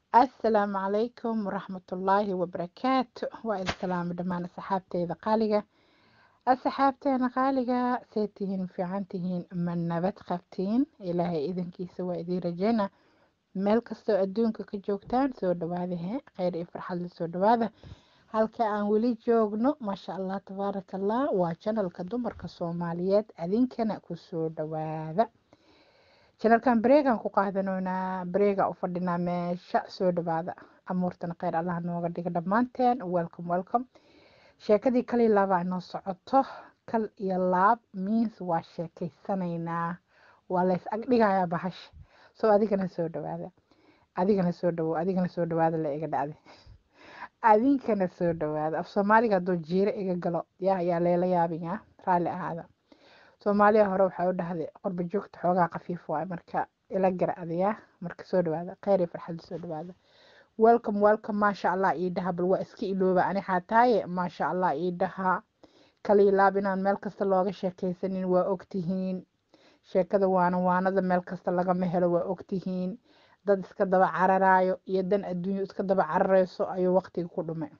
assalaamu calaykum waraxmatullaahi wabarakaatu waa idin salaamo dhammaan asxaabteyda qaaliga asxaabteena qaaliga see tihiin fiican tihiin ma nabad qabtiin ilaahay idankiisa waa idiin rajeyna meel kastoo adduunka ka joogtaan soo dhawaada he kheyr iyo farxad la soo dhawaada halka aan weli joogno maasha allah tabaaraka allah waa janalka dumarka soomaaliyeed adinkana kusoo dhawaada janalkan bareegaan ku qaadanoynaa bareegaa u fadhinaa meesha soo dhawaada amuurtana kheyr allah nooga dhiga dhammaanteen welcome welcome sheekadii kal iyo laabaa inoo socoto kal iyo laab means waa sheekeysanaynaa waa lays agdhigayaa bahasha soo adigana soo dhawaada adigana soo dhawo adigana soo dhawaada la iga dhacday adinkana soo dhawaada af soomaaliga hadduu jiiro iga galo yaa ayaa leela yaabinyaa raalli ahaada soomaaliya hore waxaa u dhahday qorba joogta xoogaa khafiif waay marka ila gara adayaa marka soo dhawaada kheyr iyo farxadda soo dhawaada welcome welcome maasha allah ii dhaha bal waa iska ilooba ani xaataaye maasha allah ii dhaha kaliya laab inaan meel kasta looga sheekaysanin waa ogtihiin sheekada waana waanada meel kasta lagama helo waa ogtihiin dad iska daba cararaayo iyo dan adduunyo iska daba cararayso ayuu waqtiga ku dhumay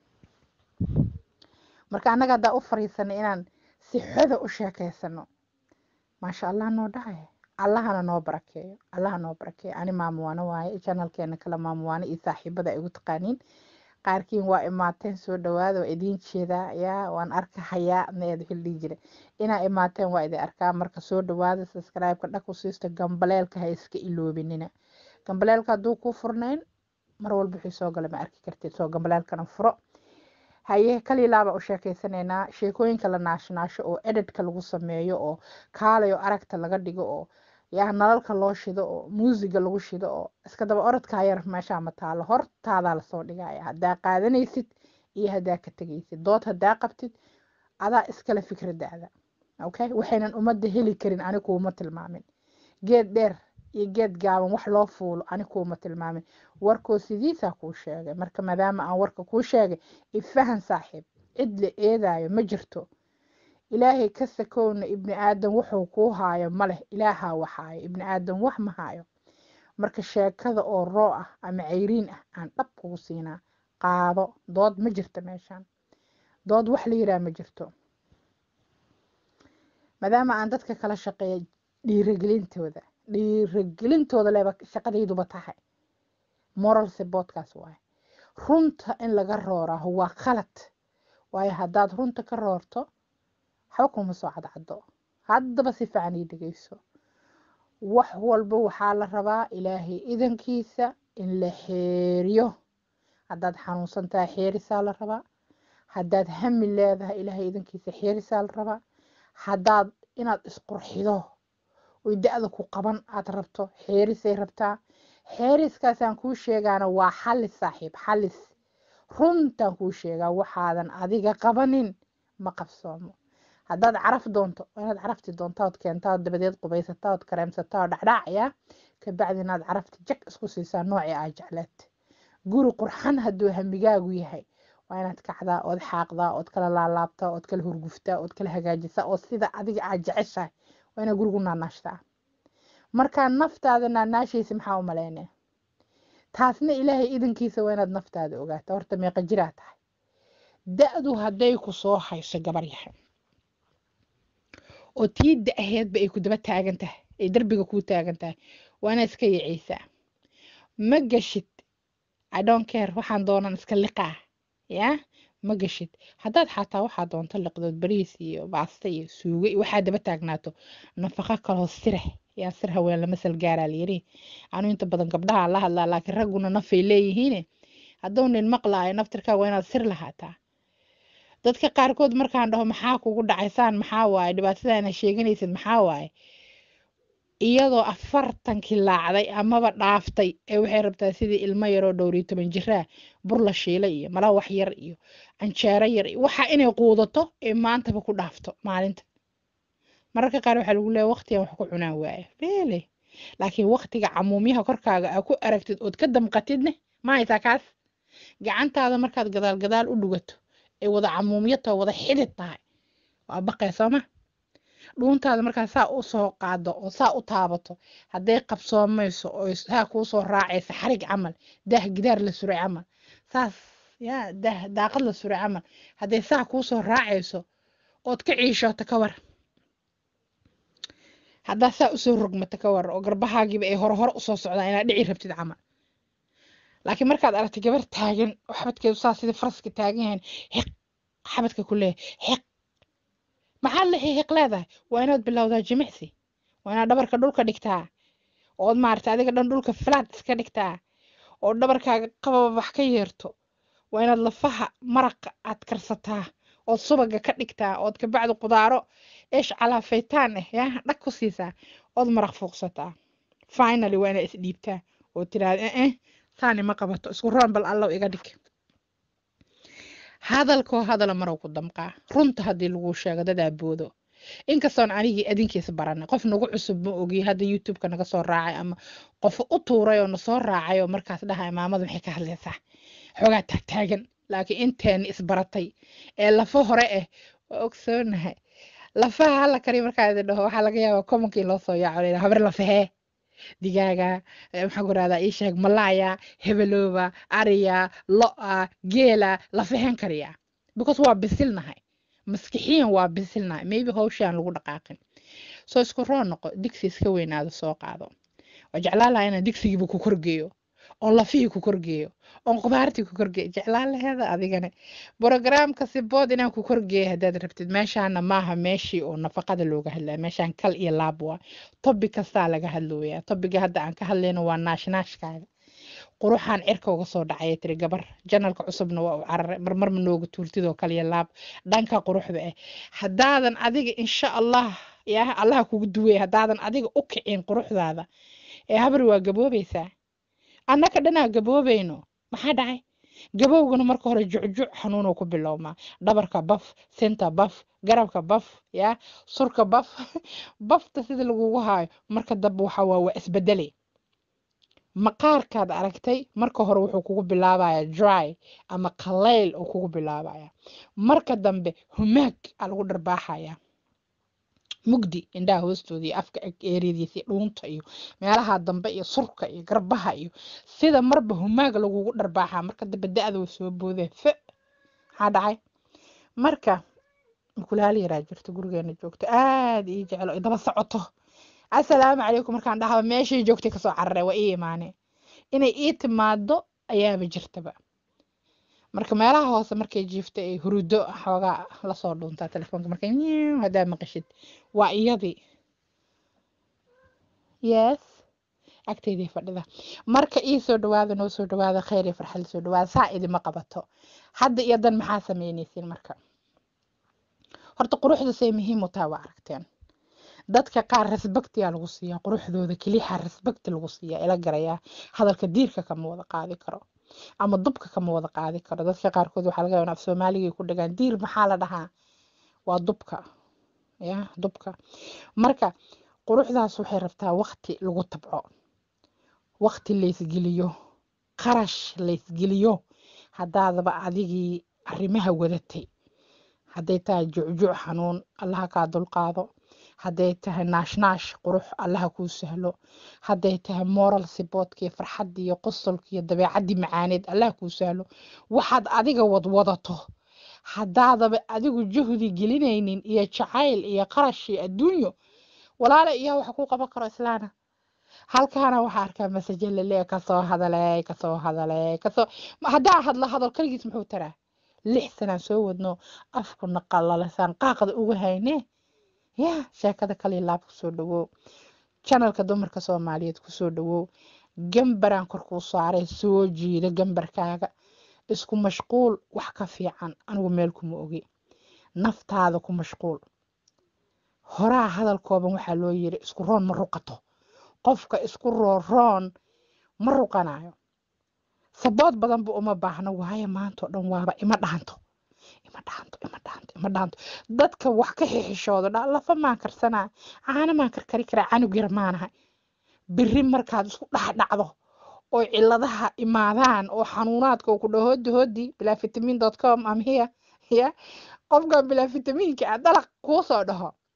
marka annaga haddaa u fariisanay inaan si xoda u sheekaysano maasha allah noo dhahay allahana noo barakeeyo allaha noo barakeeyo ani maamuwaano waaye janalkeena kale maamuwaano iyo saaxiibada ay ugu taqaaniin qaarkiin waa imaateen soo dhawaada waa idiin jeedaa yaa waan arkahayaa need wixii dhihi jira inaa imaateen waa idin arkaa marka soo dhawaada subscribe-ka dhag u siista gambaleelka ha iska iloobinina gambaleelka hadduu kuu furnayn mar walba wixii soo gala ma arki kartid soo gambaleelkana furo haye kaliilaabaa u sheekeysanaynaa sheekooyinka la naashnaasho oo edhedka lagu sameeyo oo kaalayo aragta laga dhigo oo yaa nalalka loo shido oo muusiga lagu shido oo iska daba orodkaa yar meeshaa ma taalo hortaadaa lasoo dhigaya haddaa qaadanaysid iyo haddaa ka tegaysid dood haddaa qabtid adaa iskale fikradaada okay waxaynan ummadda heli karin ani kuuma tilmaamin geed dheer iyo geed gaaban wax loo fuulo ani kuuma tilmaamin warkoo sidiisaa kuu sheegay marka maadaama aan warka kuu sheegay ifahan saaxiib cid la eedaayo ma jirto ilaahay ka sakowna ibni aadan wuxuu kuu haayo ma leh ilaahaa waxaayo ibni aadan wax ma haayo marka sheekada oo roo ah ama cayriin ah aan dhab kugu siinaa qaado dood ma jirto meeshaan dood wax la yiraa ma jirto maadaama aan dadka kala shaqeeya dhiiragelintooda dhiiragelintooda leba shaqadayduba tahay moral supportkaas waaye runta in laga rooraa waa qalad waayo haddaad runta ka roorto waxba kuma soo cadcado haddaba si fiican ii dhegeyso wax walba waxaa la rabaa ilaahay idankiisa in la xeeriyo haddaad xanuunsan tahay xeerisaa la rabaa haddaad hami leedahay ilaahay idankiisa xeerisaa la rabaa haddaad inaad isqurxido oy da-da ku qaban aad rabto xeerisay rabtaa xeeriskaasaan kuu sheegaana waa xalis saaxiib xalis runtaan kuu sheegaa waxaadan adiga qabanin ma qabsoomo haddaad caraf doonto inaad carafti doontaa ood keentaa ood dabadeed qubaysataa ood kareemsataa oo dhacdhaacaya kabacdi inaad carafti jag isku siisaa noocii aa jecleed guri qurxan hadduu hamigaagu yahay waa inaad kacdaa ood xaaqdaa ood kala laalaabtaa ood kala hurguftaa ood kala hagaajisaa oo sida adiga aad jeceshahay waa inaad gurigu naanaashtaa markaa naftaada naanaashaysa maxaa u maleyne taasna ilaahay idankiisa waa inaad naftaada ogaata horta meeqa jiraa tahay da-du hadday ku soo hayso gabar yahay oo tii da-aheedba ay ku daba taagan tahay ay darbiga kuu taagan tahay waa inaad iska yaceysaa ma gashid i don't care waxaan doonan iska liqaa yaa ma gashid haddaad xataa waxaa doonto liqdood bariis iyo baasta iyo suugo iyo waxaa daba taagnaato nafaqo kaloo sirah yaa sir haween lama salgaaraa layiri anu inta badan gabdhaha la hadlaa laakiin ragguna nafay leeyihiine hadduu nin maqlaayo naftirkaa waa inaad sir lahaataa dadka qaarkood markaan dhaho maxaa kugu dhacaysaan maxaa waaye dhibaatadaana sheeganaysid maxaa waaye iyadoo afartankii laacday amaba dhaaftay ee waxay rabtaa sidii ilmo yaroo dhowriyo toban jiraa bur la shiilay iyo mala wax yar iyo canjeero yar iyo waxa inay quudato ee maantaba ku dhaafto maalinta mararka qaar waxaa lagu leeya waqtigan wax ku cunaan waaya really laakiin waqtiga camuumyaha korkaaga aa ku aragtid ood ka damqatidne ma haysaa kaas gacantaada markaad gadaal gadaal u dhugato ay wada camuumyo tahay wada xidid tahay waa baqee sooma dhuuntaada markaa saa u soo qaado oo saa u taabato hadday qabsoomayso oo saa kuu soo raacaysa xarig camal daah gidaar la suray camal saas ya daah daaqad la suray camal hadday saa kuu soo raacayso ood ka ciishooto ka war haddaa saa usoo rogmato ka war oo garbahaagiiba ay hore hore usoo socdaan inaad dhici rabtid camal laakiin markaad aragtay gabar taagan oo xabadkeedu saa sidii faraska taagan yahayn xiq xabadka ku leeyahay xiq maxaad la xiiq leedahay waa inaad bilowdaa jimicsi waa inaad dhabarka dhulka dhigtaa ood maaragtay adiga dhan dhulka flat iska dhigtaa oo dhabarkaaga qababax ka yeerto waa inaad lafaha maraqa aad karsataa ood subaga ka dhigtaa ood kabacdi qudaaro eesh calaafaytaan ah yaa dhag ku siisaa ood maraq fuuqsataa finally waa inaad isdhiibtaa oo tiraahda eh taani ma qabato isku roon bal allow iga dhig hadalkoo hadala marow ku damqaa runta haddii lagu sheego dadaa boodo inkastoon anigii adinkiisa baranay qof nagu cusub ma ogi hadda youtubeka naga soo raacay ama qof u tuuray oo nasoo raacay oo markaas dhahay maamada maxay ka hadlaysaa xoogaa taagtaagan laakiin inteeni isbaratay ee lafo hore ah waa ogsoonahay lafaha hala kari markaa idin dhaho waxaa laga yaabaa commonkii loo soo yaaco layidhaha habar lafahee digaaga maxaa ku rahdaa ii sheeg malaaya hebelooba ariya lo-a geela lafaheen kariya because waa bisilnahay maskixiyan waa bisilnahay maybe hawshaan lagu dhaqaaqin soo isku roo noqo digsi iska weynaado soo qaado waa jeclaan lahaa inaan digsigiiba ku korgeeyo oon lafihii ku korgeeyo oon qubaartii ku korgeeyo jeclaan laheeda adigane brogramka sibood inaan ku korgeeyo haddaad rabtid meeshaana maaha meeshii oo nafaqada looga hadlaya meeshaan kal iyo laab waa tobi kastaa laga hadlooyaa tobiga hadda aan ka hadlayno waa naashnaashkaaga quruxaan cirka uga soo dhacaya tiri gabar janalka cusubna waa u cararay marmar ma nooga tuurtidoo kaliya laab dhanka quruxda ah haddaadan adiga insha allah yaa allaha kugu duway haddaadan adiga u kicin quruxdaada ee habri waa gaboobaysaa annaka dhanaa gaboobayno maxaa dhacay gabowgana marka hore jucjuc xanuunuu ku bilowmaa dhabarka baf sinta baf garabka baf yaa surka baf bafta sida lagugu haayo marka dambe waxa waa waa isbedele maqaarkaad aragtay marka hore wuxuu kugu bilaabaya dry ama qalayl uu kugu bilaabaya marka dambe humaag aa lagu dharbaaxaya mugdi indhaha hoostooda iyo afka eeradiisa iyo dhuunta iyo meelaha dambe iyo surka iyo garbaha iyo sida marba humaag lagugu dharbaaxaa marka dambe da-da way soo boodeen fe maxaa dhacay marka mukulaal yaraa jirto gurigeena joogto aad ii jeclo idaba socoto assalaamu calaykum markaan dhahaba meeshay joogtay kasoo cararay waa ii imaaneen inay ii timaado ayaaba jirtaba marka meelaha hoose markay jiifta ay hurudo xoogaa lasoo dhuuntaa telefoonka markay nyiw haddaa maqashid waa iyadii yes agteydii fadhida marka ii soo dhawaada noo soo dhawaada kheyr iyo farxad soo dhawaada saa idima qabato hadda iyo dan maxaa sameynaysiin marka horta quruxda say muhiim u tahay waa aragteen dadka qaar resbaktiyaa lagu siiyaa quruxdooda keliyaha resbakti lagu siiyaa ila garayaa hadalka diirka kama wada qaadi karo ama dubka kama wada qaadi karo dadka qaarkood waxaa laga yaabaa af soomaaligay ku dhagaan diir maxaa la dhahaa waa dubka ya dubka marka quruxdaas waxay rabtaa waqti lagu tabco waqti laysgeliyo qarash laysgeliyo haddaadaba adigii arrimaha wadatay hadday tahay jucjuc xanuun allaha kaa dulqaado hadday tahay naashnaash qurux allaha kuu sahlo hadday tahay moral siboodkii farxaddii iyo qosolkii iyo dabeecaddii macaaneed allaha kuu sahlo waxaad adiga wadwadato haddaadaba adigu juhdi gelinaynin iyo jacayl iyo qarash iyo adduunyo walaale iyaa waxa kuu qaban karo islaana halkaana waxaa arkaa masaje lale kasoo hadaley kasoo hadaley kasoo haddaa hadlo hadal kaligiis muxuu taraa lix sanaan soo wadno afku naqalalesaan qaaqda uga hayne ya sheekada kaliya laab kusoo dhawow janalka dumarka soomaaliyeed kusoo dhawow gambaraan kor kuu saaray soo jiida gambarkaaga isku mashquul wax ka fiican anigu meel kuma ogi naftaada ku mashquul horaa hadal kooban waxaa loo yiri isku roon ma ruqato qofka isku rooroon ma ruqanayo sabood badanba uma baahno waayo maanta oo dhan waaba ima dhaanto ima dhaanto ima dhaanto ima dhaanto dadka wax ka xixishooda dha lafa maan karsanaa caano maan karkari karaa canug yar maanahay biri markaad isku dhaxdhacdo oo ciladaha imaadaan oo xanuunaadka oo ku dhaho hoodi hoodi bilaa vitamin dot com am here ya qofkan bilaa vitamiinka ah dalaq kuu soo dhaho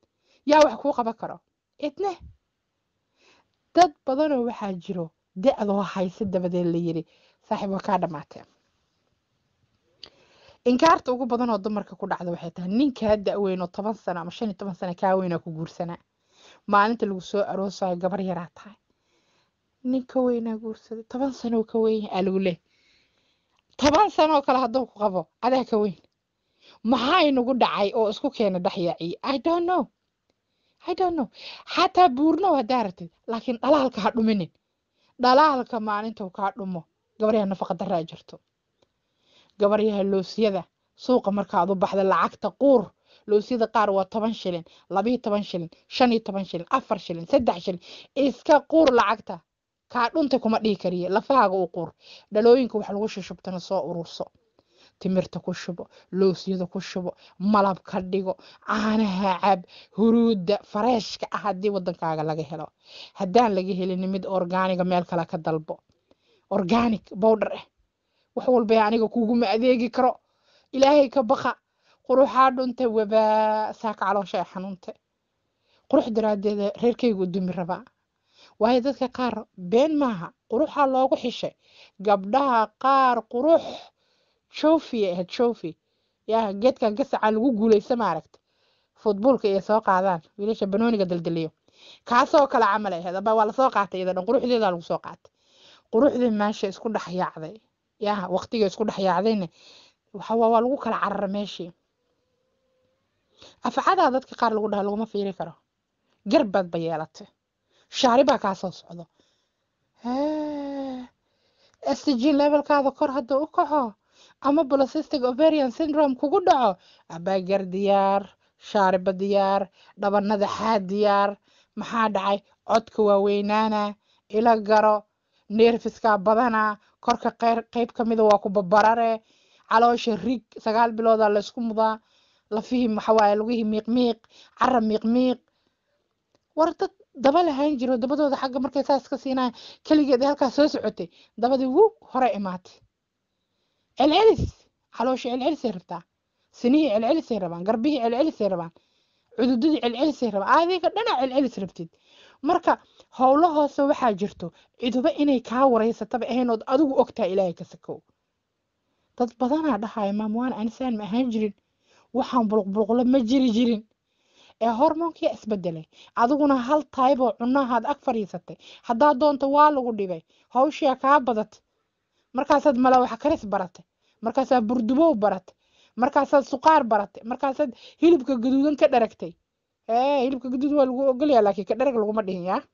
yaa wax kuu qaban karo idne dad badanoo waxaa jiro da-doo hayse dabadeed la yiri saaxiib waa kaa dhammaatee inkaarta ugu badan oo dumarka ku dhacda waxay tahay ninkaa da-weyn oo toban sano ama shan iyo toban sano kaa weynaa ku guursanaa maalinta lagu soo aroosayo gabar yaraa tahay ninka weynaa guursaday toban sanoo ka weyn aa lagu leeh toban sanoo kale hadduu ku qabo adaa ka weyn maxaa inagu dhacay oo isku keena dhexyaaciye i don't know i don't know xataa buurnow haddaa ratid laakiin dhalaalka ha dhuminin dhalaalka maalintuu kaa dhumo gabaryaha nafaqa daraa jirto gabaryaha loosyada suuqa markaad u baxda lacagta quur loosyada qaar waa toban shilin labiyo toban shilin shan iyo toban shilin afar shilin saddex shilin iska quur lacagta kaa dhunta kuma dhihi kariye lafahaaga u quur dhalooyinka wax lagu shushubtana soo ururso timirta ku shubo loosyada ku shubo malab ka dhigo caanaha cab huruudda fareeshka ah haddii wadankaaga laga helo haddaan laga helin mid orgaaniga meel kale ka dalbo organic bowdher ah wax walba aniga kuguma adeegi karo ilaahay ka baqa quruxaa dhunta wabaa saaka caloosha ay xanuunta qurux daraadeeda reerkaygu u dumi rabaa waayo dadka qaar been maaha quruxaa loogu xishay gabdhaha qaar qurux jofi ahayd jofi yaa geedkan gasaca lagu guuleysa maaragta futboolka iyo soo qaadaan wiilasha banooniga daldaliyo kaasoo kale camal ahayd aba waa lasoo qaatay iyada dhan quruxdeedaa lagu soo qaatay quruxdii meesha isku dhex yaacday yaa waqtiga isku dhex yaacdayna waxawaa waa lagu kala carara meeshii afcadaa dadka qaar lagu dhaha laguma fiiri karo garbaad ba yeelatay shaari baa kaa soo socdo estigin levelkaada kor hadda u kaco ama polycystic ovarian syndrome kugu dhaco abaagar diyaar shaariba diyaar dhabanada xaa diyaar maxaa dhacay codka waaweynaana ila garo neerfiskaa badana korka qeyb ka mida waa ku babarare caloosha rig sagaal biloodaa laysku mudaa lafihii maxawaaye lugihii miiqmiiq cara miiqmiiq war dad daba lahayn jiro dabadooda xagga markay saas ka siinaya keligeed ay halkaas soo socotay dabadii wuu hore imaatay celcelis caloosha celcelisay rabtaa sinihii celcelisay rabaan garbihii celcelisay rabaan cududadii celcelisay rabaan adiga dhana celcelis rabtid marka howlo hoose waxaa jirto ciduba inay kaa wareysataba ahayn ood adigu ogtaa ilaahay ka sakow dad badanaa dhahaya maamwaan anisaan ma ahaan jirin waxaan buluqbuluqlo ma jiri jirin ee hormoonkia isbedelay adiguna hal tayboo cunahaad ag fadhiisatay haddaa doonta waa lagu dhibay hawshiyaa kaa badatay markaasaad malawaxa karis baratay markaasaad burdubow baratay markaasaad suqaar baratay markaasaad hilibka gaduudan ka dharagtay ee hilibka gaduud waa lagu ogolyaa laakiin ka dharag laguma dhihin yaa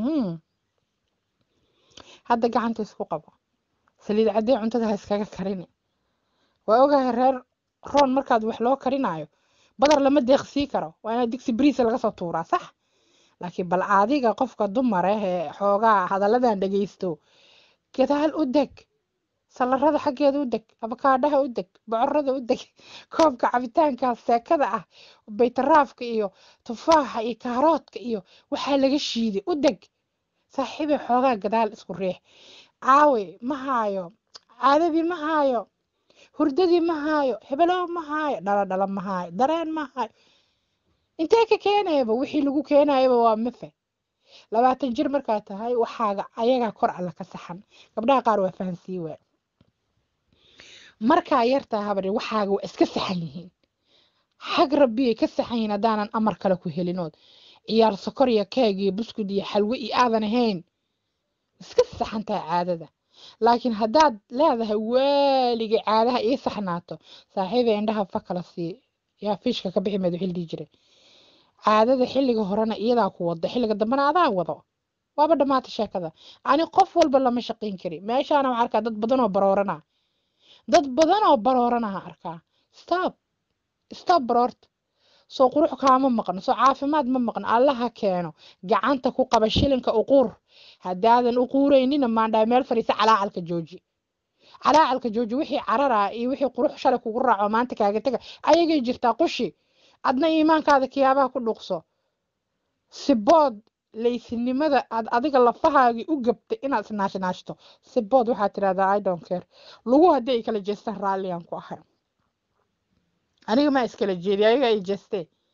hadda gacanta isku qabo saliid caddee cuntada ha iskaga karini waa ogahay reer roon markaad wax loo karinayo badar lama deeqsii karo waa inaad digsi briisa laga soo tuuraa sax laakiin bal adiga qofka dumar ah ee xoogaa hadalladan dhegaysto gadaal u deg salarada xaggeeda u deg abakaadhaha u deg bocorada u deg koobka cabitaankaas seekada ah baytaraafka iyo tufaaxa iyo kaaroodka iyo waxaa laga shiiday u deg saaxiibay xoogaa gadaal isku riix caawi ma haayo caadadii ma haayo hurdadii ma haayo hebelow ma haayo dhaladhala ma haayo dareen ma haayo intee ka keenayaba wixii lagu keenayaba waa mafe labaatan jir markaa tahay waxaaga ayagaa kor alla ka saxan gabdhaha qaar waa fahansii waa markaa yartaa habari waxaaga waa iska saxan yihiin xag rabbiyay ka saxan yihiin haddaanan amar kale ku helinood ciyaar sokor iyo keeg iyo buskud iyo xalwe iyo aadan ahayn iska saxan tahay caadada laakiin haddaad leedahay waaligay caadaha ii saxnaato saaxiiba indhaha fa kala sii yaa fiishka ka bixi meed wixii la dhihi jiray caadada xilliga horena iyadaa ku wada xilliga dambena adaa wado waaba dhammaata sheekada ani qof walba lama shaqayn kari meeshaana waxaa arkaa dad badan oo baroorana dad badan oo barooranaha arkaa stop stop baroorta soo qurux kaama maqno soo caafimaad ma maqno allaha keeno gacanta ku qaba shilinka uquur haddaadan uquuraynina maandhaa meel fadhiisa calaacalka jooji calaacalka jooji wixii cararaa iyo wixii qurux shalay kugu raaco maanta kaaga tega ayagay jirtaa qushi adna iimaankaada kiyaabaha ku dhuuqso sibood laysinimada aad adiga lafahaagii u gabtay inaad isnaashnaashto sibood waxaad tirahdaa i don't care lagu haddii ay kala jeestaan raalliyan ku ahay aniga maa iskala jeedi ayaga ay jeestee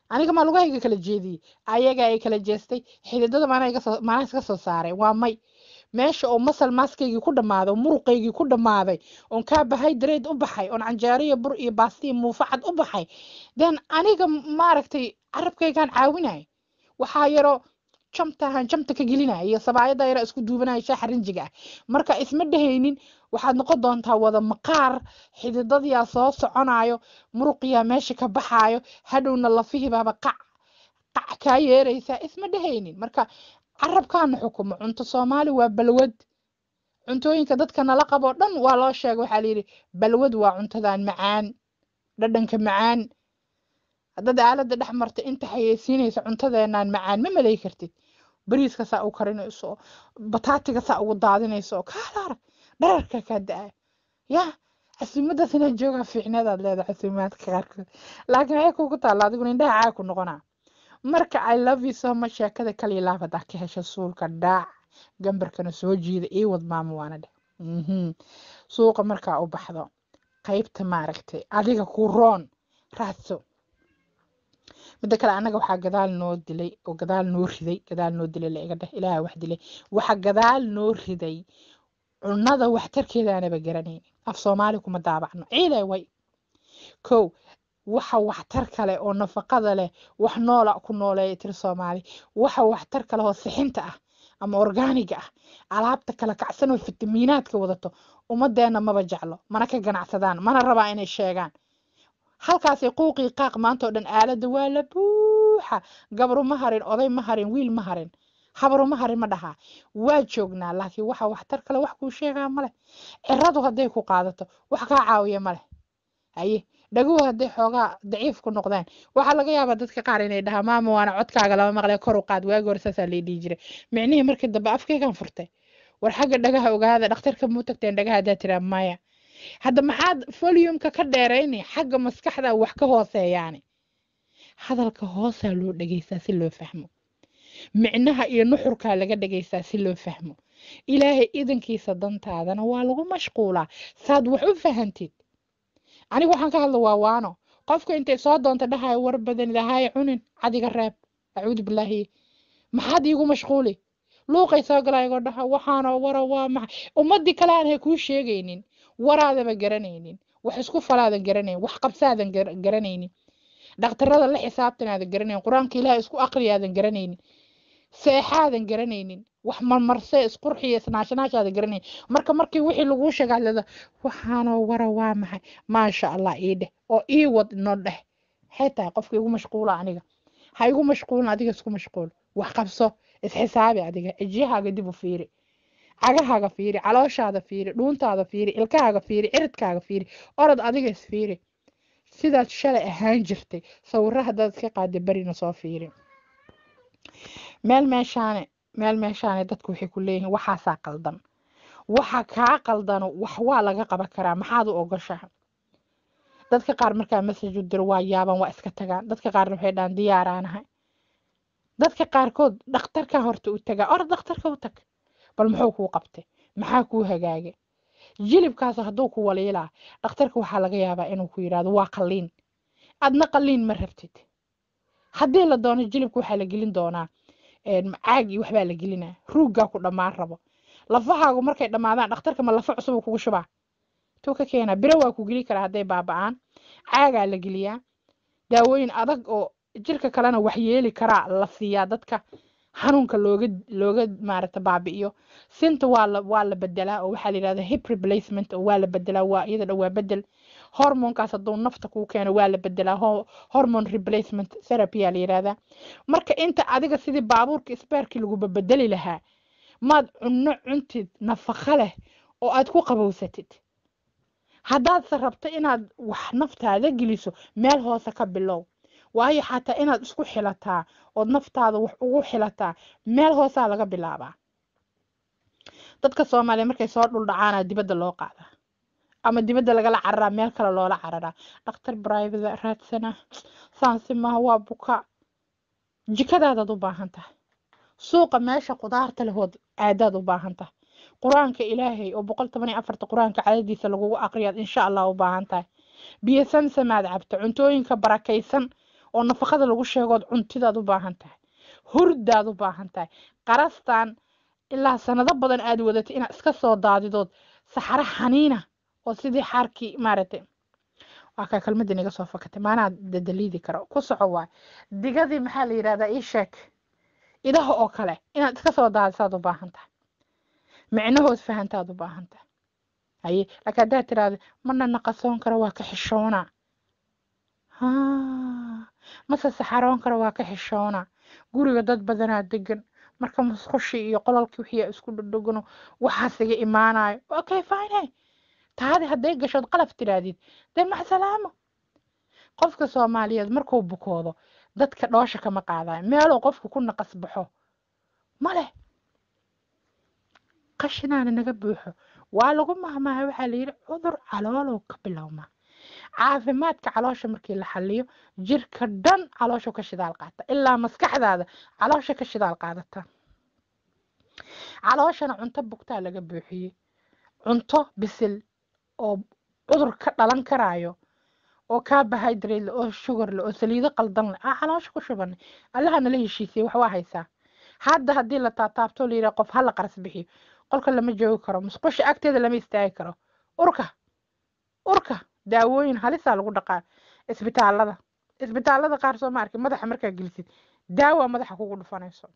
aniga maa lugahayga kala jeediyey ayaga ay kala jeestay xididada maana iga soo maana iska soo saaray waa may meesha oo masal maaskaygii ku dhammaaday oo muruqaygii ku dhammaaday oon carbohydrate u baxay oon canjeeriyo bur iyo baasti iyo muufacad u baxay then aniga maaragtay carabkaygaan caawinay waxaa yaroo jamtahan jamta ka gelinaya iyo sabaayada yara isku duubanaya shaaxa rinjiga ah marka isma dhehaynin waxaad noqon doontaa wada maqaar xididadiyaa soo soconayo muruqiyaa meesha ka baxaayo hadhowna lafihibaaba qac qac kaa yeeraysaa isma dhehaynin marka carabkaana xukumo cunto soomaali waa balwad cuntooyinka dadka nala qaboo dhan waa loo sheegay waxaa layidhi balwad waa cuntadan macaan dhadhanka macaan haddaad aaladda dhex marta inta xayeysiinaysa cuntadeenaan macaan ma malay kartid bariiska saa u karinayso bataatiga saa ugu daadinayso kaala arag dhararka kaa da-a ya casuumadaas inaad joogaa fiicneedaad leedahay casuumaadka qaarkood laakiin waxay kugu taalla adiguna indhaha caag ku noqonaa marka i love you so much sheekada kaliya laab haddaa ka hesha suulka dhaac gambarkana soo jiida ii wad maamo waana dheh suuqa markaa u baxdo qaybta maaragtay adiga ku roon raadso midda kale annaga waxaa gadaal noo dilay oo gadaal noo riday gadaal noo dilay la iga dheh ilaaha wax dilay waxa gadaal noo riday cunada waxtarkeeda aanaba garanaynin af soomaali kuma daabacno ciiday way kow waxa waxtar kale oo nafaqada leh wax noola ku nooleeya tiri soomaali waxa waxtar kale oo sixinta ah ama orgaaniga ah alaabta kala kacsan oo fitamiinaadka wadato ummadeenna maba jeclo mana ka ganacsadaan mana rabaa inay sheegaan halkaasay quuqii qaaq maanta oo dhan aaladda waa la buuxa gabru ma harin oday ma harin wiil ma harin habaru ma harin ma dhahaa waa joognaa laakiin waxa waxtar kale wax kuu sheegaa male ciradu hadday ku qaadato wax kaa caawiya male haye dhaguhu hadday xoogaa daciif ku noqdaan waxaa laga yaabaa dadka qaar inay dhahaa maama waana codkaaga lama maqlee kor u qaad waagi hore saasaa lay dhihi jiray micnihii markii dambe afkaygaan furtay war xagga dhagaha ogaada dhakhtarka muu tagteen dhagaha haddaa tiraa maya hadda maxaad volumeka ka dheerayni xagga maskaxda wax ka hooseeyaani hadalka hoosaa loo dhegeystaa si loo fahmo micnaha iyo nuxurkaa laga dhegeystaa si loo fahmo ilaahay idankiisa dantaadana waa lagu mashquulaa saad wax u fahantid aniga waxaan ka hadla waa waano qofka intay soo doonta dhahayo war badan ilahay cunin cadiga reeb acuudu bilaahi maxaad iigu mashquuli luuqay soo galaygoo dhaha waxaanoo wara waa maxay ummadii kale aan hay kuu sheegaynin waraadaba garanaynin wax isku falaadan garanaynin wax qabsaadan garanaynin dhakhtarada la xisaabtanaadan garanaynin qur-aanka ilaah isku aqriyaadan garanaynin seexaadan garanaynin wax marmarse isqurxiya isnaashanaashaadan garanaynin marka markii wixii laguu sheegaa leda waxaanoo wara waa maxay maasha allah ii dheh oo ii wad no dheh maxay tahay qofka igu mashquula aniga ha igu mashquulin adiga isku mashquul wax qabso isxisaabi adiga cijyahaaga dib u fiiri cagahaaga fiiri calooshaada fiiri dhuuntaada fiiri ilkahaaga fiiri ciridkaaga fiiri orod adiga isfiiri sidaad shalay ahaan jirtay sawiro haddaad iska qaada berina soo fiiri meel meeshaane meel meeshaane dadku waxay ku leeyihiin waxaasaa qaldan waxa kaa qaldano wax waa laga qaban karaa maxaad u ogoshaha dadka qaar markaa message u diro waa yaaban waa iska tagaan dadka qaarna waxay dhahaan diyaaraanahay dadka qaarkood dhakhtarka horta u tagaa orod dhakhtarka u tag bal muxuu kuu qabtay maxaa kuu hagaagay jilibkaas hadduu ku waliilaa dhakhtarka waxaa laga yaabaa inuu ku yidhaahdo waa qalliin adna qalliin ma rabtid haddii la doono jilibka waxaa la gelin doonaa caag iyo waxbaa la gelinaa ruuggaa ku dhammaan rabo lafahaagu markay dhammaadaan dhakhtarka ma lafa cusub kugu shubaa tuu ka keenaa biro waa ku geli karaa hadday baaba'aan caagaa la geliyaa daawooyin adag oo jirka kalena waxyeeli karaa la siiyaa dadka xanuunka looga looga maaragta baabi'iyo sinta waa la waa la bedelaa oo waxaa la yidhahdaa hip replacement oo waa la bedelaa waa iyada dhan waa bedel hormonkaas hadduu nafta kuu keeno waa la bedelaa hormone replacement therapy aa la yidhahdaa marka inta adiga sidii baabuurka isbeerkii laguba bedeli lahaa maad cunno cuntid nafaqo leh oo aad ku qabowsatid haddaadse rabto inaad wax naftaada geliso meel hoose ka bilow waayo xataa inaad isku xilataa ood naftaada wax ugu xilataa meel hoosaa laga bilaabaa dadka soomaaliya markay soo dhuldhacaana dibadda loo qaadaa ama dibadda lagala cararaa meel kale loola cararaa dhakhtar brivate raadsana saansi maaha waa buka jikadaadaad u baahan tahay suuqa meesha qudaarta lehood aadaad u baahan tahay qur-aanka ilaahay oo boqol toban iyo afarta qur-aanka cadadiisa lagugu aqriyaad insha allah u baahan tahay biyo samsamaad cabta cuntooyinka barakaysan oo nafaqada lagu sheegood cuntidaad u baahan tahay hurdaad u baahan tahay qarastan ilaa sanado badan aad wadatay inaad iska soo daadidood saxaro xaniina oo sidii xaarkii maaragtay waa kaa kelmadii naga soo fakatay maanaa dadaliidi karo ku soco waay digadii maxaa la yidhahdaa ii sheeg idaha oo kale inaad iska soo daadisaad u baahan tahay micnahood fahantaad u baahan tahay haye laakiin haddaad tiraahdo mana naqasoon karo waa ka xishoona mase saxaroon karo waa ka xishoona guriga dad badanaa degan marka musqushii iyo qolalkii wixii isku dhadhogano waxaas iga imaanayo okay fine taadi hadday gashood qalaf tiraadid dee maxsalaamo qofka soomaaliyeed markuu bukoodo dadka dhoosha kama qaadayo meeluu qofku ku naqas baxo maleh qashinaana naga buuxo waa lagu mahmaha waxaa layidhi cudur caloolow ka bilowmaa caafimaadka caloosha markii la xaliyo jirka dhan calooshu ka shidaal qaata ilaa maskaxdaada caloosha ka shidaal qaadata calooshana cunto bugtaa laga buuxiyey cunto bisil oo cudur ka dhalan karaayo oo carbohydrate oo sugar le oo saliido qaldan leh aa caloosha ku shubanay allaha nala heshiisiyey wax waa haysaa hadda haddii la taataabto la yidhaha qof hala qaras bixiyo qolka lama joogi karo musqusha agteeda lama istaagi karo urka urka daawooyin halisaa lagu dhaqaa isbitaalada isbitaalada qaar soo ma arkin madaxa markaa gelisid daawa madaxa kugu dhufanayso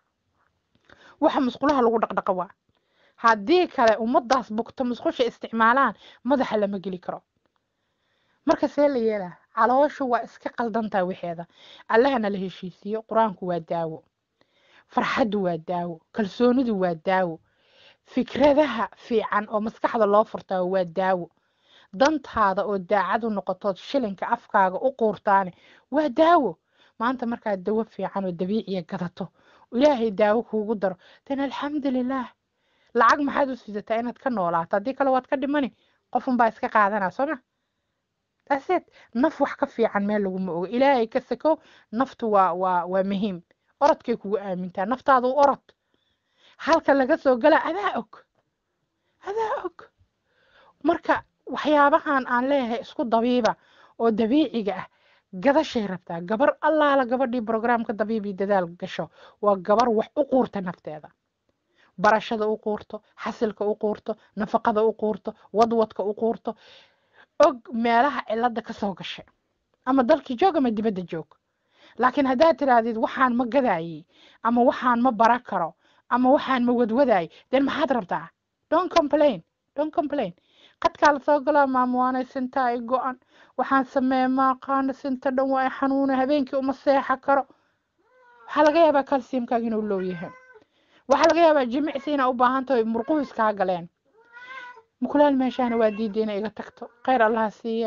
waxa musqulaha lagu dhaqdhaqa waa haddii kale ummadaas bugto musqusha isticmaalaan madaxa lama geli karo marka see la yeelaa calooshu waa iska qaldantaa wixeeda allahana la heshiisiyo qur-aanku waa daawo farxaddu waa daawo kalsoonidu waa daawo fikradaha fiican oo maskaxda loo furtaa waa daawo dantaada oo daacad u noqotood shilinka afkaaga u quurtaane waa daawo maanta markaad dawo fiican oo dabiiciya gadato ilaahay daawo kuugu daro dan alxamdulilaah lacag maxaad u sidataa inaad ka noolaato haddii kale waad ka dhimani qofunbaa iska qaadanaa sooma aseed naf wax ka fiican meel laguma ogo ilaahay ka sakow naftu waa waa waa muhiim orodkay kugu aamintaa naftaadu u orod halka laga soo galaa adaa og adaa og marka waxyaabahan aan leeyahay isku dabiiba oo dabiiciga ah gadashay rabtaa gabar allaala gabadhii brograamka dabiibii dadaal gasho waa gabar wax u quurta nafteeda barashada u quurto xasilka u quurto nafaqada u quurto wadwadka u quurto og meelaha cilada kasoo gashay ama dalkii joog ama dibadda joog laakiin haddaad tirahdid waxaan ma gadaayey ama waxaan ma bara karo ama waxaan ma wadwadaayey den maxaad rabtaa don complain don complain qadkaa lasoo galaa maamuwaanay sintaa ay go-an waxaan sameeye maaqaano sinta dhan waa ay xanuuna habeenkii uma seexa karo waxaa laga yaabaa calciumkaaga inuu low yahay waxaa laga yaabaa jimicsi inaa u baahan tahay murquhu iskaa galeen mukulaal meeshaana waa diiday inay iga tagto kheyr allaha siiya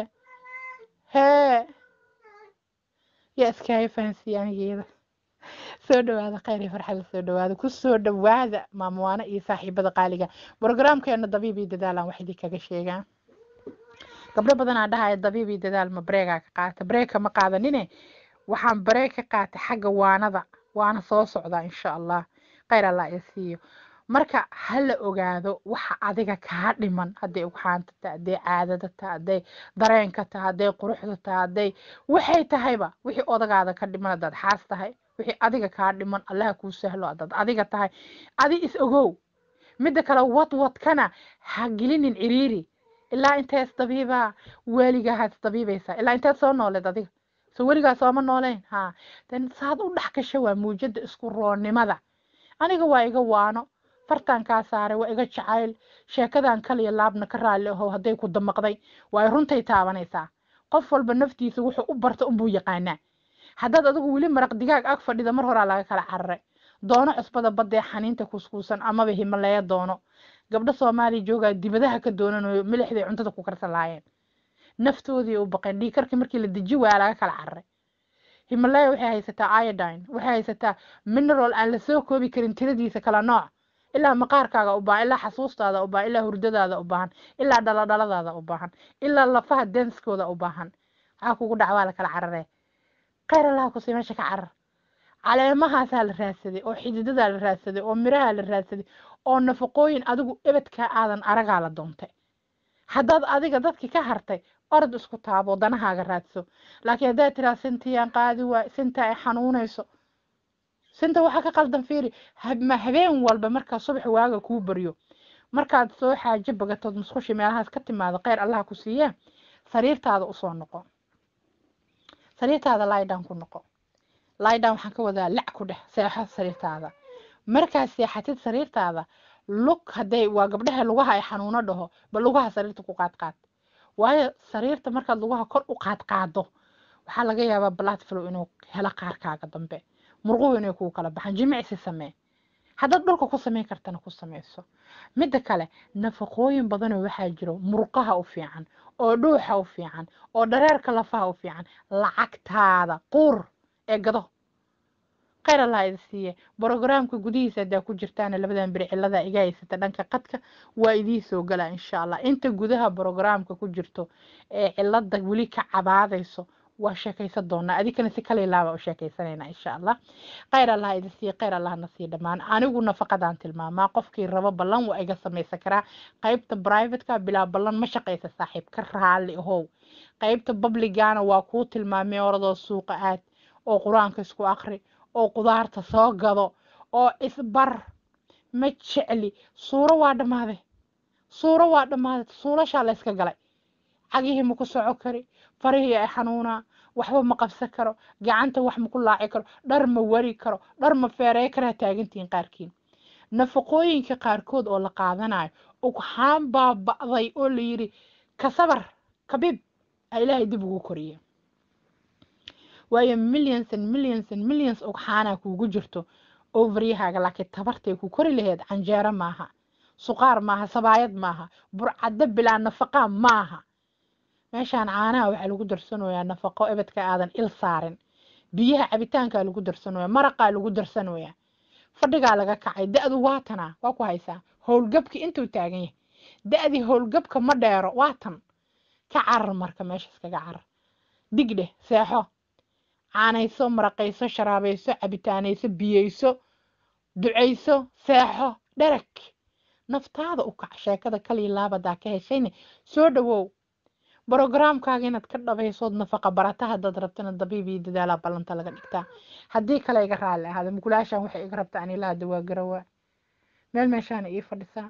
hee yaa iskaaga fahansiiya anigeeda soo dhawaada kheyr iyo farxada soo dhawaada ku soo dhawaada maamuwaano iyo saaxiibada qaaliga brograamkeena dabiib iyo dadaalaan wax idin kaga sheegaa gabdho badanaa dhahaya dabiib iyo dadaal ma bareegaa ka qaata bareegka ma qaadanine waxaan bareeg ka qaatay xagga waanada waana soo socdaa insha allah kheyr allah iyo siiyo marka ha la ogaado waxa adiga kaa dhiman hadday ugxaanta tahay hadday caadada tahay hadday dareenka tahay hadday quruxda tahay hadday waxay tahayba wixii odagaada ka dhiman haddaad xaas tahay wixii adiga kaa dhiman allaha kuu sahlo haddaad adiga tahay adi is ogow midda kale wadwadkana ha gelinin ciriiri ilaa intee isdabiibaa weligaa isdabiibaysaa ilaa inteed soo nooleed adiga so weligaa sooma nooleyn ha den saad u dhex gasha waa muujada isku roonnimada aniga waa iga waano fartaan kaa saaray waa iga jacayl sheekadan kaliya laabna ka raalli ahow hadday ku damaqday waa runtay taabanaysaa qof walba naftiisa wuxuu u barta unbuu yaqaanaa haddaad adigu weli maraq digaag ag fadhida mar horaa laga kala cararay doono cusbada badee xaniinta kuuskuusan amaba himaleeya doono gabdho soomaaliya joogaa dibadaha ka doonanayo milixday cuntada ku karsan laayeen naftoodii u baqeen dhiikarkii markii la deji waaya laga kala cararay himalaya waxay haysataa iodine waxay haysataa mineral aan lasoo koobi karin tiradiisa kala nooc ilaa maqaarkaaga u baahan ilaa xasuustaada u baahan ilaa hurdadaada u baahan ilaa dhaladhaladaada u baahan ilaa lafaha denskooda u baahan waxaa kugu dhac waa la kala cararee kheyr allaha kusii meesha ka carar caleemahaasaa la raadsaday oo xididadaa la raadsaday oo mirahaa la raadsaday oo nafaqooyin adigu ebedkaa aadan aragaa la doontay haddaad adiga dadki ka hartay orod isku taabo danahaaga raadso laakiin haddaad tiraa sintiyaan qaadi waay sinta ay xanuunayso sinta waxaa ka qaldan fiiri ma habeen walba markaa subax waaga kuu baryo markaad soo xaajo bagatood musqushi meelahaas ka timaado kheyr allaha ku siiyee sariirtaada usoo noqo sariirtaada lidan ku noqo lidan waxaan ka wadaa lac ku dheh seexo sariirtaada markaad seexatid sariirtaada lug hadday waa gabdhaha lugaha ay xanuuno dhaho ba lugaha sariirta ku qaadqaad waayo sariirta markaad lugaha kor u qaadqaado waxaa laga yaabaa blood flow inuu helo qaarkaaga dambe murquhu inay kuu kala baxaan jimicsi samee haddaad dhulka ku samayn kartana ku samayso midda kale nafaqooyin badanoo waxaa jiro murqaha u fiican oo dhuuxa u fiican oo dhareerka lafaha u fiican lacagtaada quur ee gado kheyr allah idi siiye brogramka gudihiisa haddaa ku jirtaana labadan beri cilada iga haysata dhanka qadka waa idii soo galaa insha allah inta gudaha brogramka ku jirto ee cilada weli ka cabaadayso waa sheekaysan doonaa adikana si kala ilaaba u sheekaysanayna insha allah kheyr allah idi siiye kheyr allahna sii dhammaan anigu nafaqadaan tilmaamaa qofkii rabo ballan waa iga samaysan karaa qaybta privateka bilaa ballan ma shaqaysa saaxiib ka raali ahow qaybta publigana waa kuu tilmaamay oradoo suuqa aad oo qur-aanka isku akri oo qudaarta soo gado oo isbar ma jecli suuro waa dhammaaday suuro waa dhammaaday suulashaa la yska galay cagihii ma ku soco kari farihii ay xanuunaa waxba ma qabsan karo gacanta wax ma ku laaci karo dhar ma wari karo dhar ma feerey karaa taagantihiin qaarkiin nafaqooyinka qaarkood oo la qaadanayo ugxaan baa ba'day oo la yidhi kasabar kabiib a ilaahay dib ugu koriye waayo millions and millions and millions ugxaanaa kuugu jirto overyahaaga laakiin tabartay ku kori laheyd canjeero maaha suqaar maaha sabaayad maaha burcaddo bilaa nafaqaa maaha meeshaan caanaha waxaa lagu darsanoyaa nafaqo ebedka aadan il saarin biyaha cabitaankaa lagu darsanoyaa maraqaa lagu darsanoyaa fadhigaa laga kacay da-du waatanaa waa ku haysaa howlgabki intuu taagan yahay da-dii howlgabka ma dheero waatan ka carar marka meesha iskaga carar digdheh seexo caanayso maraqayso sharaabayso cabitaanayso biyeyso ducayso seexo dherag naftaada u kac sheekada kalii laabadaa ka heshayne soo dhawow brogramkaaga inaad ka dhabaysood nafaqa barata haddaad rabtana dabiib iyo dadaalaa ballanta laga dhigtaa haddii kale iga raalli ahaada mugulaashaan waxay iga rabtaa ani lahada waa garawaa meel meeshaana ii fadhisaa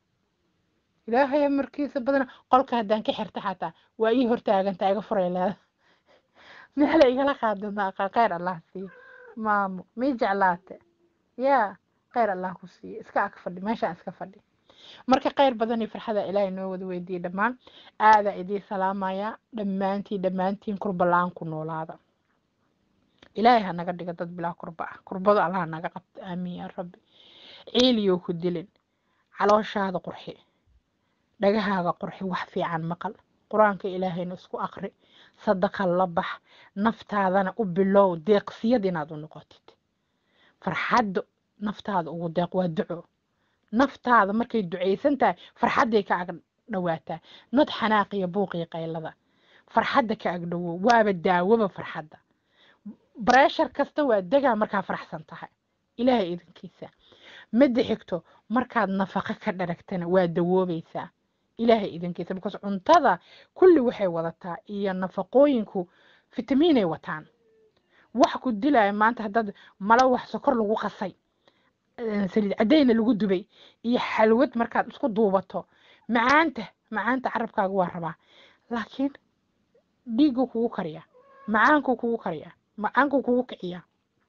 ilaahay amarkiisa badana qolka haddaan ka xirta xataa waa ii hortaagantaa iga furay leeda meela igala qaadinaa kheyr allah siiye maamo mii jeclaate yaa kheyr allah ku siiye iska ag fadhi meeshaan iska fadhi marka kheyr badan iyo farxada ilaahay noo wada weydiiyey dhammaan aadaa idiin salaamaya dhammaantiin dhammaantiin kurba la-aan ku noolaada ilaahay ha naga dhiga dad bilaa kurba ah kurbada allah naga qabta aamiin yaa rabbi ciiliyow ku dilin calooshaada qurxi dhagahaaga qurxi wax fiican maqal qur-aanka ilaahayna isku akri sadaqa la bax naftaadana u bilow deeqsiyad inaad u noqotid farxadda naftaada ugu deeq waa duco naftaada markay ducaysan tahay farxadday ka ag dhawaataa nod xanaaqiya buuqiya qaylada farxadda ka ag dhowow waaba daawoba farxadda breshar kasta waa degaa markaa faraxsan tahay ilaahay idinkiisa midda xigto markaad nafaqo ka dharagtana waa dawoobaysaa ilaahay idinkiisa because cuntada kulli waxay wadataa iyo nafaqooyinku fitamiinay wataan wax ku dilaya maanta haddaad malo wax sokor lagu qasay saliid caddayna lagu dubay iyo xalwad markaad isku duubato macaanta macaanta carabkaaga waa rabaa laakiin dhiigu kugu kariya macaanku kugu kariya macaanku kugu kiciya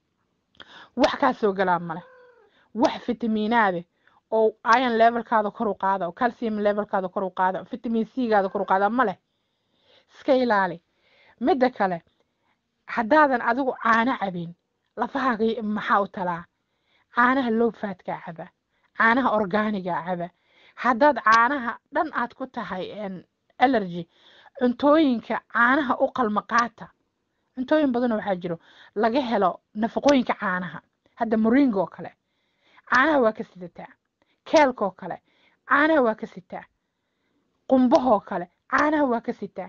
wax kaa soo galaa male wax fitamiinaade oo iron levelkaada kor u qaada oo calcium levelkaada kor u qaada oo vitamin c gaada kor u qaada ma leh iska ilaali midda kale haddaadan adigu caano cabin lafahaaga maxaa u talaa caanaha lowfaadkaa caba caanaha orgaanigaa caba haddaad caanaha dhan aad ku tahay allergy cuntooyinka caanaha u qalma qaata cuntooyin badanoo waxaa jiro laga helo nafaqooyinka caanaha hadda moringa oo kale caanaha waa ka sidataa keelkaoo kale caanaha waa ka sitaa qumbahoo kale caanaha waa ka sitaa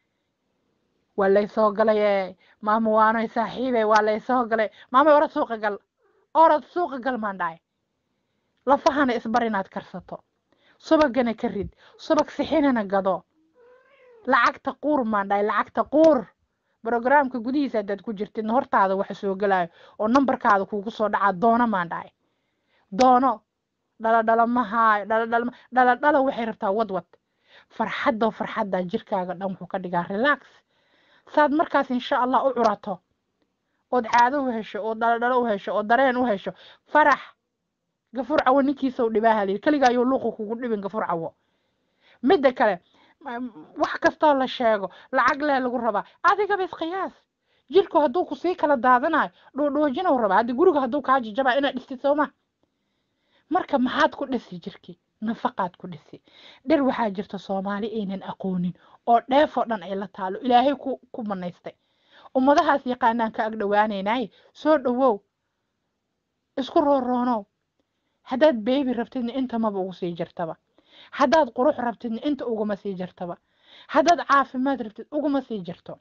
waa laysoo galay maama waanoy saaxiibe waa laysoo galay maamay orad suuqa gal orad suuqa gal maan dhahay lafahana isbar inaad karsato subagana ka rid subag sixinana gado lacagta quur maan dhahay lacagta quur brogramka gudihiisa haddaad ku jirtidna hortaada waxa soo gelayo oo nambarkaada kuugu soo dhacaa doono maan dhahay doono dhaladhala ma haayo dhaladhala dhaladhala waxay rabtaa wadwad farxadda farxadda jirkaaga dhan wuxuu ka dhigaa relax saad markaas insha allah u curato ood caado u hesho ood dhaladhalo u hesho oo dareen u hesho farax gafur cawo ninkiisa u dhibaaha layidhi keliga ayuu luuqa kugu dhibin gafur cawo midda kale wax kastoo la sheego lacag lee lagu rabaa adigaba isqiyaas jirku hadduu ku sii kala daadanayo dhoodhoojinau rabaa haddi guriga hadduu kaa jijabaa inaad dhistid sooma marka maxaad ku dhisi jirkii nafaqaad ku dhisi dhir waxaa jirta soomaali aynan aqoonin oo dheefoo dhan ay la taalo ilaahay ku ku manaystay ummadahaas yaqaanaan ka ag dhowaanaynaaye soo dhowow isku rooroonow haddaad beebi rabtidna inta maba ugu sii jirtaba haddaad qurux rabtidna inta uguma sii jirtaba haddaad caafimaad rabtid uguma sii jirto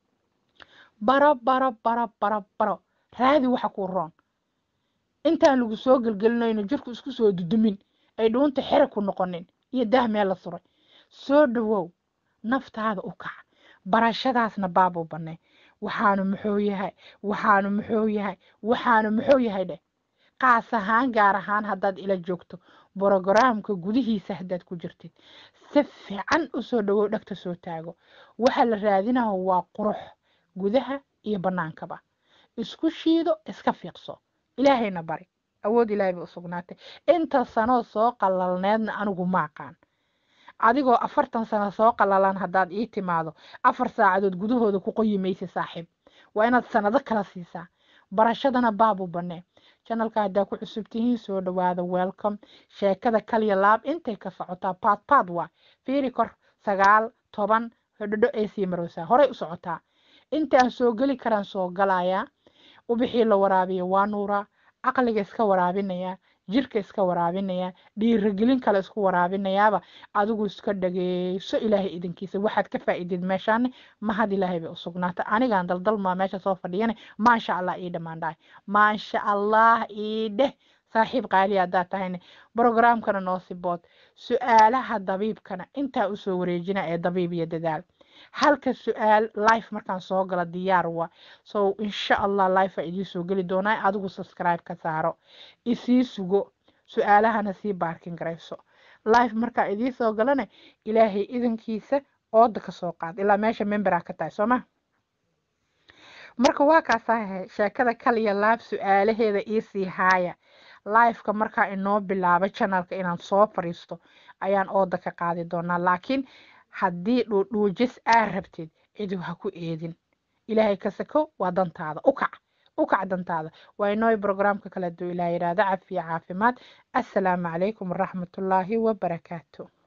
baro baro baro baro baro raadi waxa kuu roon intaan lagu soo gelgelinayno jirku isku soo dudumin ay dhuunta xera ku noqonin iyo daah meel la suray soo dhowow naftaada u kac barashadaasna baabuu bannay waxaanu muxuu yahay waxaanu muxuu yahay waxaanu muxuu yahay dheh qaas ahaan gaar ahaan haddaad ila joogto brogaraamka gudihiisa haddaad ku jirtid si fiican usoo dhowow dhegta soo taago waxa la raadinaho waa qurux gudaha iyo bannaankaba isku shiido iska fiiqso ilaahayna bari awood ilaahay bay u sugnaatay inta sanoo soo qalalneedna anigu ma aqaan adigoo afartan sano soo qalalan haddaad ii timaado afar saacadood gudahooda ku qoyi maysa saaxiib waa inaad sanado kala siisaa barashadana baabu bannee janalka haddaa ku cusub tihiin soo dhowaada welcome sheekada kaliya laab intay ka socotaa paad paad waa fiiri kor sagaal toban hodhodho ay sii marowsaa horay u socotaa intaan soo geli karaan soo galayaa ubixii la waraabiya waa nuuraa caqliga iska waraabinayaa jirka iska waraabinayaa dhiiragelin kale isku waraabinayaaba adigu iska dhageyso ilaahay idinkiisa waxaad ka faa'iidid meeshaane mahad ilaahay bay u sugnaatay anigaan daldalmaa meesha soo fadhiyane maasha allah ii dhammaan dhahay maasha allah ii dheh saaxiib qaali haddaad tahayne brogramkana noo sibood su-aalaha dabiibkana intaa usoo wareejina ee dabiib iyo dadaal halka su-aal life markaan soo galo diyaar waa so insha allah life aa idiin soo geli doonaa adigu subscribe ka saaro isii sugo su-aalahana sii baarkin garayso life markaa idiin soo galane ilaahay idankiisa ooda ka soo qaad ilaa meesha memberaa ka tahay sooma marka waa kaasahe sheekada kaliya laab su-aalaheeda iisii haaya lifeka markaa inoo bilaaba janalka inaan soo fariisto ayaan ooda ka qaadi doonaa laakiin haddii dhuudhuujis aa rabtid cidu ha ku eedin ilaahay ka sako waa dantaada u kac u kac dantaada waa inooy brograamka kale duu ilaah yidhaahda cafiya caafimaad assalaamu calaykum waraxmatullaahi wabarakaatu